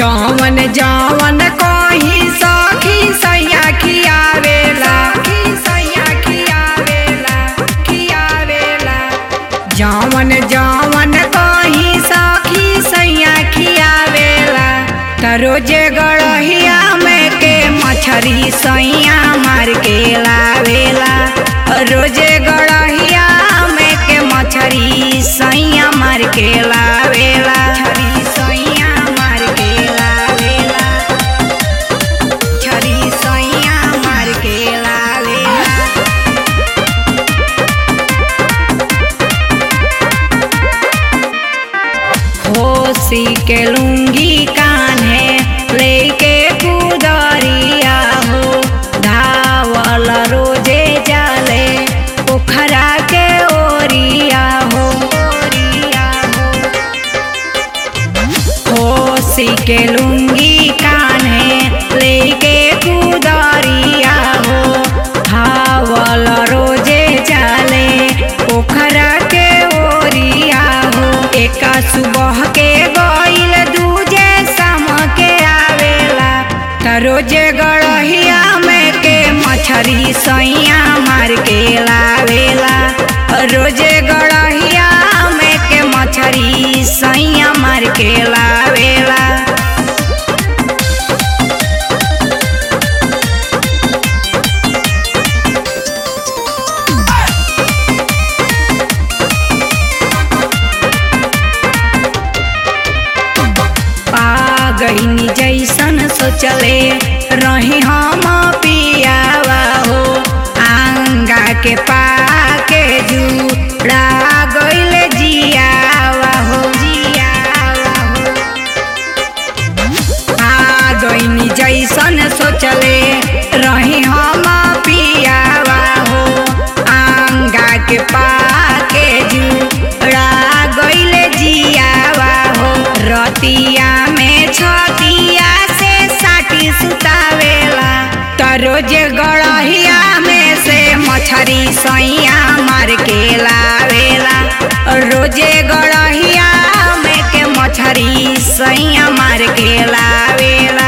जवन जवन कही सखी सैया खियावेला सैया खियावेला खियावेला जवन जवन कही सखी सैया खियावेला त रोजे गड़हिया में के मछरी सैया मार के लावेला रोजे गड़हिया में के मछरी सैया मार के लावेला छरी सैया मार के लावेला छरी सैया मार के लावेला होसी के लुंगी कान्हे लेके कुदरिया हो धावल रोजे जाले पोखरा के ओरिया हो ओरिया हो होसी के लुंगी कान्हे लेके कुदरिया हो धावल रोजे जाले पोखरा के ओरिया हो एका सुबह के गईल दूजे शाम के आवेला त रोजे गड़हिया में के मछरी सैया मार के लावेला रोजे गड़हिया में के मछरी सैया मार के लावेला पा गईनी जैसन सोचले रही हम पियावा हो आंगा के पाके जुड़ा गईल जियावा हो जियावा हो आ गईनी जैसन सोचले रही हम पियावा हो आंगा के पाके जुड़ा गईल जियावा हो रतिया में छतिया से साटी सुतावेला त रोज गड़हिया में से मछरी सैया मार के लावेला रोजे गड़हिया में के मछरी सैया मार के लावेला